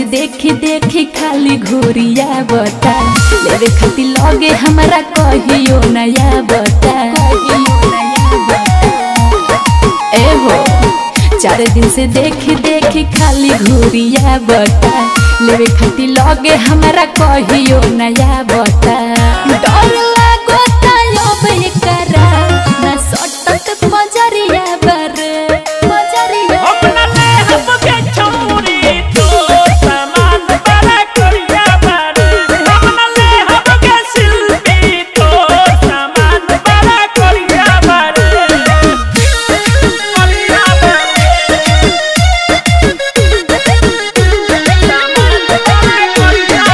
देखी देखी खाली घोरिया बता लेवे खाती लगे हमारा कहियो नया बता ए हो चार दिन से देखी देखी खाली घोरिया बता लेवे खाती लगे हमारा कहियो नया बता डर लागो अब एकरा ना सटत बजरिया बर बजरिया अपना ले हम के छोरी तो सामान बड़ा करिया बारे अपना ले हम के शिल्पी तो सामान बड़ा करिया बारे करिया बारे सामान बड़ा करिया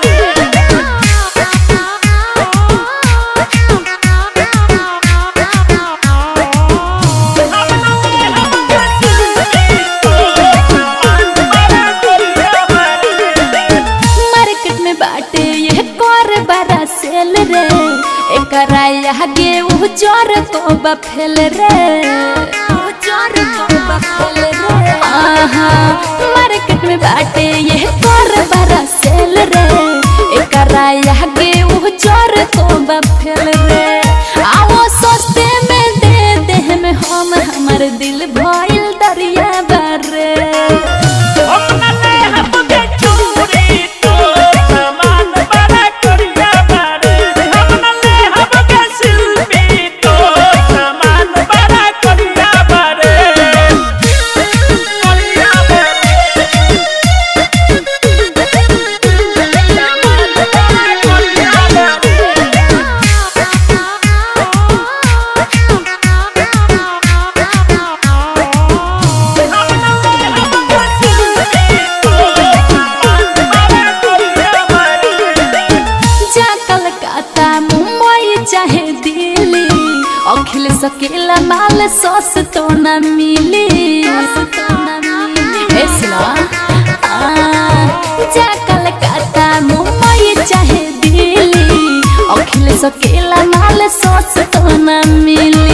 मार्केट में बाटे ये कर बड़ा सेल रे एकरा आगे उ जर को बफेल रे उ जर को बफेल रे आहा मार्केट में बाटे ये कर बड़ा सेल रे एकरा आगे उ जर को बफेल रे आओ सस्ते में दे दे में हम हमर दिल भइल दरिया बारे अपना ले हम के छोरी तो सामान बड़ा करिया बारे अपना ले हम के शिल्पी तो सामान बड़ा करिया बारे करिया बारे सामान बड़ा करिया जा कलकत्ता मुंबई चाहे दिल्ली अखिल सकेला माल सस तो न मिली ए सुना आ, जा कलकत्ता मुंबई चाहे दिल्ली अखिल सकेला माल सस तो न मिली